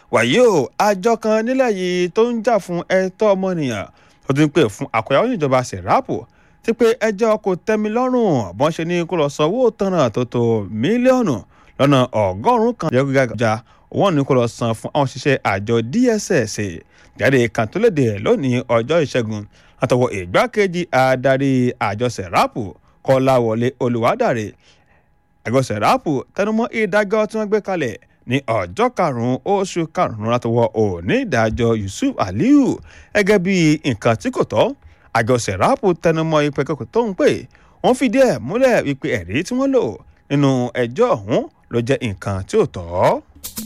wàyí o àjọ kan nílẹ̀ yìí tó ń jà fún ẹ̀tọ́ ọmọnìyàn tó ti ń pè fún àkọyàwó níjọba sẹ̀ráàpù ti pé ẹjọ́ kò tẹ́mi lọ́rùn bọ́n ṣe ní kó lọ sanwó tanràn tó tó mílíọ̀nù lọ́nà ọgọ́rùn-ún kan jẹ́ gíga wọ́n ní kó lọ san fún àwọn òṣìṣẹ́ àjọ DSS jáde kan tó léde lónìí ọjọ́ ìṣẹ́gun látọwọ́ ìgbákejì adarí àjọ sẹ̀ráàpù kọ́láwọlé olùwádàrẹ àjọ sẹ̀ráàpù tẹnumọ́ ìdájọ́ tí wọ́n gbé kalẹ̀ ní ọjọ́ karùn-ún oṣù karùn-ún látọwọ́ òní ìdájọ́ Yusuf Aliyu gẹ́gẹ́ bí nǹkan tí kò tọ́ àjọ sẹ̀ráàpù tẹnumọ́ ìpè kòkò tó ń pè wọ́n fìdí ẹ̀ múlẹ̀ wípé ẹ̀rí tí wọ́n lò nínú ẹjọ́ ọ̀hún ló jẹ́ nǹkan tí ò tọ́.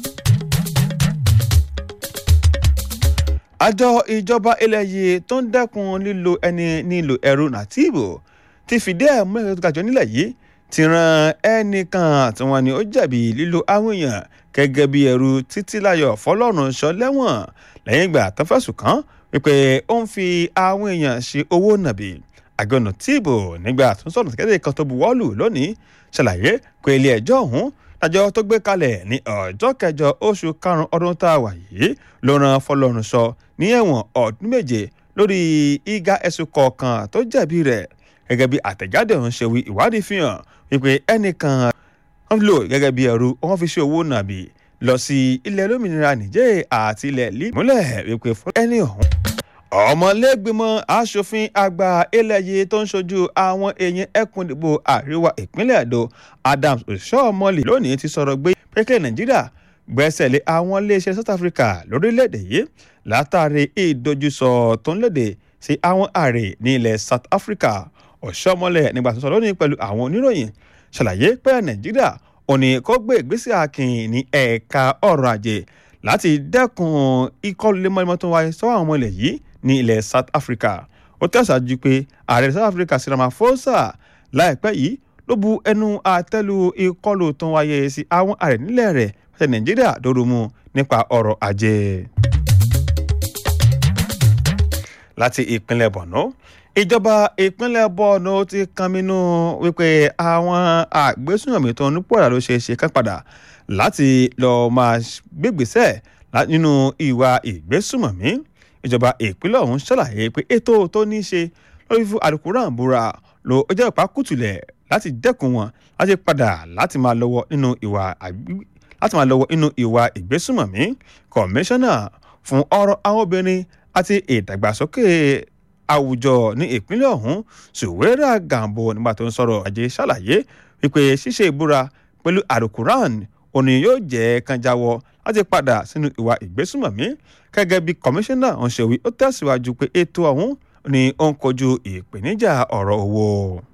àjọ ìjọba ilẹ̀ yìí tó ń dẹ́kun lílo ẹni nílò ẹrú nàtìbò ti fìdí ẹ̀ múlẹ̀ tó gàjọ nílẹ̀ yìí ti ran ẹnìkan tí wọ́n ní ó jẹ̀bi lílo àwọn èèyàn gẹ́gẹ́ bí ẹrú títílayọ̀ fọlọ́run sọ lẹ́wọ̀n lẹ́yìn ìgbà tó fẹ̀sùn kàn wípé ó ń fi àwọn èèyàn ṣe owó nàbì àjọ nàtìbò nígbà tó ń sọ̀rọ̀ kéde kan tó buwọ́lù lónìí ṣàlàyé pé ilé ẹjọ́ ọ̀hún àjọ tó gbé kalẹ̀ ní ọjọ́ kẹjọ oṣù karùn-ún ọdún tá a wà yìí ló ran fọlọ́run sọ ní ẹ̀wọ̀n ọdún méje lórí ìga ẹ̀sùn kọ̀ọ̀kan tó jẹ̀bi rẹ̀ gẹ́gẹ́ bí àtẹ̀jáde ọ̀hún ṣe wí ìwádìí fi hàn wípé ẹnìkan wọ́n lò gẹ́gẹ́ bí ẹrú wọ́n fi ṣe owó nàbì lọ sí ilẹ̀ olómìnira nìjẹ́ àti ilẹ̀ límúlẹ̀ wípé fún ẹni ọ̀hún ọmọlẹ́gbìmọ̀ asòfin àgbà ilẹ̀ yìí tó ń ṣojú àwọn èèyàn ẹkùn ìdìbò àríwá ìpínlẹ̀ èdò Adams Oshiomhole lónìí ti sọ̀rọ̀ gbé pẹ́kẹ́ Nàìjíríà gbẹ́sẹ̀ lé àwọn iléeṣẹ́ South Africa lórílẹ̀‐èdè yìí látàrí ìdojúsọ tó ń léde sí àwọn ààrẹ ní ilẹ̀ South Africa Oshiomhole nígbà tó sọ lónìí pẹ̀lú àwọn oníròyìn ṣàlàyé pé Nàìjíríà ò ní kó gbé ìgbésẹ̀ akin ní ẹ̀ka ọ̀rọ̀ ajé láti dẹ́kun ìkọlù lemọ́lemọ́ tó wáyé sọ́wọ́ àwọn ọmọ ilẹ̀ yìí ní ilẹ̀ South Africa ó tẹ̀síwájú pé ààrẹ South Africa Cyril Ramaphosa láìpẹ́ yìí ló bu ẹnu àtẹ́lu ìkọlù tó wáyé sí àwọn ààrẹ nílẹ̀ rẹ̀ fẹ́ Nàìjíríà dòrò mu nípa ọrọ̀ ajé. láti ìpínlẹ̀ Borno ìjọba ìpínlẹ̀ Borno ti kànmínú wípé àwọn àgbésùnmọ̀mí tó ń pọ̀ra ló ṣe é ṣe kán padà láti lọ́ọ́ máa gbégbèsẹ̀ nínú ìwà ìgbésùnmọ̀mí ìjọba ìpínlẹ̀ ọ̀hún ṣàlàyé pé ètò tó ní í ṣe lórí fún Al-Quran búra ló jẹ́ ìpákùtùlẹ̀ láti dẹ́kun wọn láti padà láti máa lọ́wọ́ nínú ìwà láti máa lọ́wọ́ nínú ìwà ìgbésùnmọ̀mí kọmíṣánná fún ọ̀rọ̀ àwọn obìnrin àti ìdàgbàsókè àwùjọ ní ìpínlẹ̀ ọ̀hún Suwera Gambo nígbà tó ń sọ̀rọ̀ ajé ṣàlàyé wípé ṣíṣe ìbúra pẹ̀lú Al-Quran òní yóò jẹ́ kan jáwọ́ láti padà sínú ìwà ìgbésùnmọ̀mí gẹ́gẹ́ bí kọmíṣánná ọ̀hún ṣe wí ó tẹ̀síwájú pé ètò ọ̀hún ni ó ń kojú ìpèníjà ọ̀rọ̀ owó.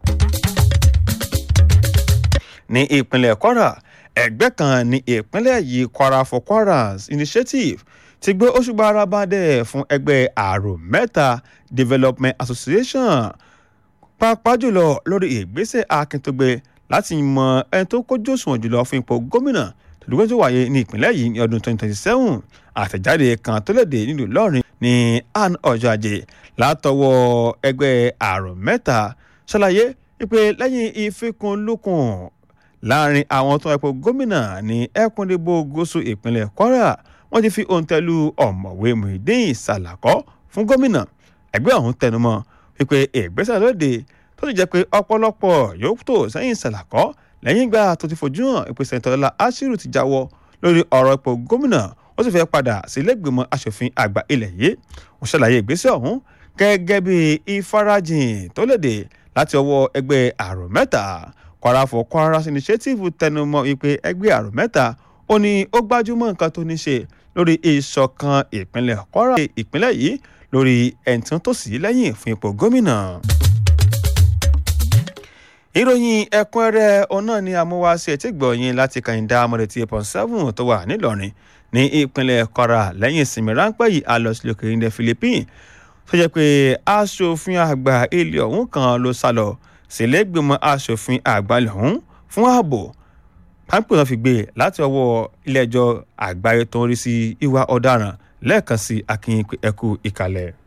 ní ìpínlẹ̀ Kwara ẹgbẹ́ kan ní ìpínlẹ̀ yìí Kwara for Kwaras Initiative ti gbé òṣùbà arábàdẹ̀ fún ẹgbẹ́ àrò mẹ́ta Development Association pàápàá jùlọ lórí ìgbésẹ̀ akíntúgbé láti mọ ẹni tó kójú òṣùwọ̀n jùlọ fún ipò gómìnà tòdúgbò tó wáyé ní ìpínlẹ̀ yìí ní ọdún 2027 àtẹ̀jáde kan tó léde nílùú Ìlọrin ní àn ọjọ́ ajé látọwọ́ ẹgbẹ́ àrùn mẹ́ta ṣàlàyé wípé lẹ́yìn ìfikùnlukùn láàrin àwọn tó ẹ̀pọ̀ gómìnà ní ẹkùndìbò gúúsù ìpínlẹ̀ Kwara wọ́n ti fi òǹtẹ̀lù ọ̀mọ̀wé Muideen Salako fún gómìnà ẹgbẹ́ ọ̀hún tẹnumọ́ wípé ìgbésẹ̀ lóde tó ti jẹ́ pé ọ̀pọ̀lọpọ̀ yóò tó sẹ́yìn Salako lẹ́yìn ìgbà tó ti fojú hàn ìpèsè ìtọ́lá Ashiru ti jáwọ́ lórí ọ̀rọ̀ ipò gómìnà ó sì fẹ́ padà sílẹ̀gbìmọ̀ asòfin àgbà ilẹ̀ yìí ó ṣàlàyé ìgbésẹ̀ ọ̀hún gẹ́gẹ́ bí ìfarajìn tó léde láti ọwọ́ ẹgbẹ́ àrò mẹ́ta Kwara for Kwaras Initiative tẹnumọ́ wípé ẹgbẹ́ àrò mẹ́ta ó ní ó gbájúmọ́ nǹkan tó ní ṣe lórí ìṣọ̀kan ìpínlẹ̀ Kwara ìpínlẹ̀ yìí lórí ẹ̀ǹtán tó sì lẹ́yìn fún ipò gómìnà ìròyìn ẹ̀kúnrẹ́rẹ́ ọ̀nà ni amúwáṣe tí gbọ̀nyìn láti kàyìndà amọ̀rẹ̀tì eight point seven tó wà nílọrin ní ìpínlẹ̀ Kwara lẹ́yìn ìsinmi ráńpẹ́ yìí a lọ sílẹ̀ òkèèrè ilẹ̀ Philippines tó jẹ́ pé aṣòfin àgbà ilé ọ̀hún kan ló sá lọ sílẹ̀gbìmọ̀ aṣòfin àgbà ilẹ̀ ọ̀hún fún ààbò pápẹ́ náà fi gbé láti ọwọ́ ilé ẹjọ́ àgbáyé tó ń rí sí ìwà ọ̀daràn lẹ́ẹ̀kan sí akínyìn ẹ̀kú ìkàlẹ̀.